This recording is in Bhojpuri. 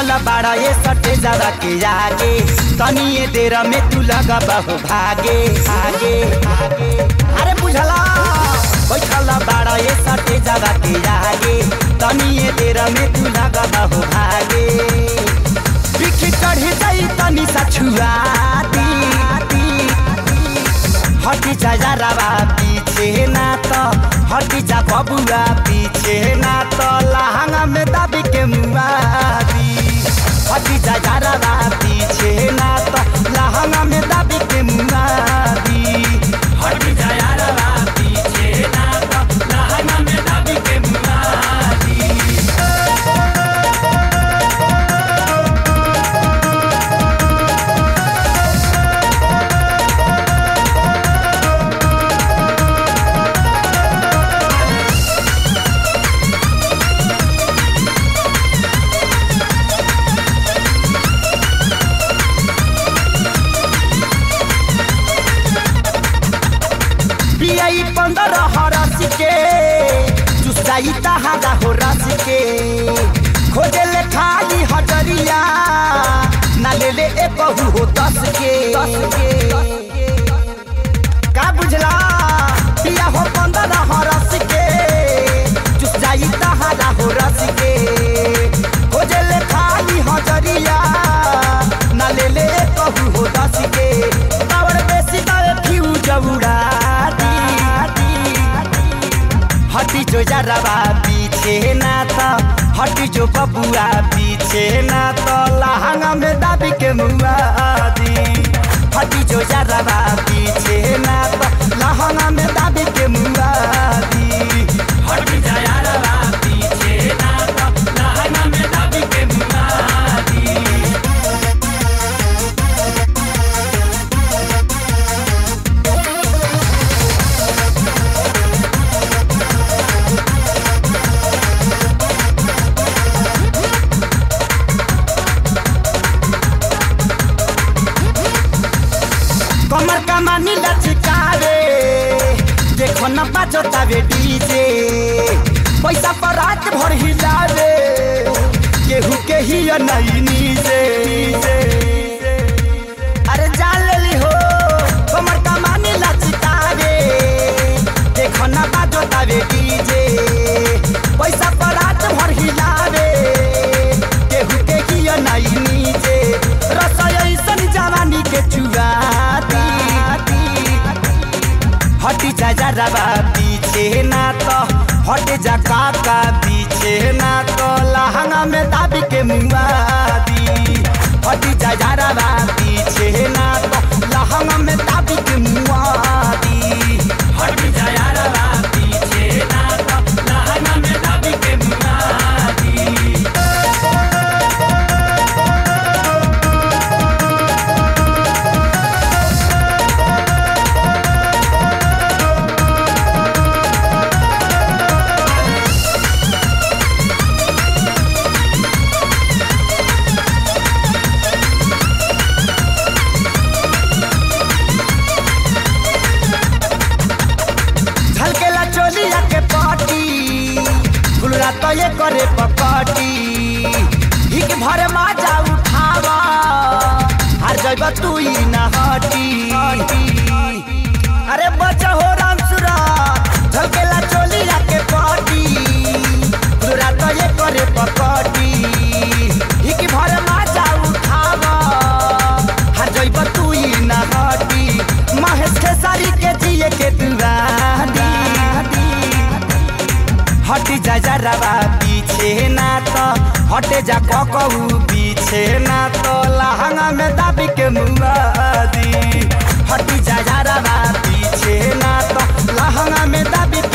बैठल बाड़ा ये सटे जरा के आगे तनिए देर में तू लगा बहु भागे आगे आगे अरे बुझला बैठल बाड़ा ये सटे जरा के आगे तनिए देर में तू लगा बहु भागे बिखी चढ़ी जाई तनी सा छुआ दी हटी जा जरावा पीछे ना तो हटी जा बबुआ पीछे ना तो लहंगा में दबी के मुआदी हटी जा जरावा पीछे ना तो लहंगा में दबी के मुआदी हटी जा जरावा पीछे ना तो लहंगा में दबी के मुआदी बियाई पंद्रह हरस के चुसाई तहारा हो रस के खोजे ले खाली हजरिया ना ले ले ए बहु हो दस के दस के का बुझला बिया हो पंद्रह हरस के चुसाई तहारा हो रस के खोजे ले खाली हजरिया ना ले ले ए बहु हो दस के पावर बेसी दावे फ्यूज उड़ा हटी जो जरवा पीछे ना तो हटी जो बबुआ पीछे ना तो लहंगा में दाबी के मुआ दी हटी जो जरवा पीछे ना तो लहंगा में दाबी के मुआ दी हटी जा जरवा पीछे ना तो लहंगा में दाबी के मुआ दी कमर कमानी लचकावे देखो न बाजतावे डीजे पैसा पर रात भर हिलावे केहू के ही नहीं नीजे अरे जान लेली हो कमर कमानी लचकावे देखो न बाजतावे डीजे पैसा पर रात भर हिलावे केहू के ही नहीं नीजे रसोई ऐसन जवानी के चुआ हटी जा जरवा पीछे ना तो हट जा काका पीछे ना तो लहंगा में दाबी के मुआदी हटी जा जरवा पीछे ना तो लहंगा में दाबी के मुआदी हटी जा जरवा पीछे ना तो लहंगा में दाबी के मुआदी झलकेला चोलिया के पाटी गुलरा तो ये करे पकटी हिक भर माजा उठावा हर जगह तू ही न हटी अरे बचा हो राम सुरा झलकेला चोलिया के पाटी गुलरा तो ये करे पकटी हिक भर माजा उठावा हर जगह तू ही न हटी महेश खेसारी के जिए के दुआरी हटी जा जरवा पीछे ना तो हटे जा ककऊ पीछे ना तो लहंगा में दाबी के मुआदी हटी जा जरवा पीछे ना तो लहंगा में दाबी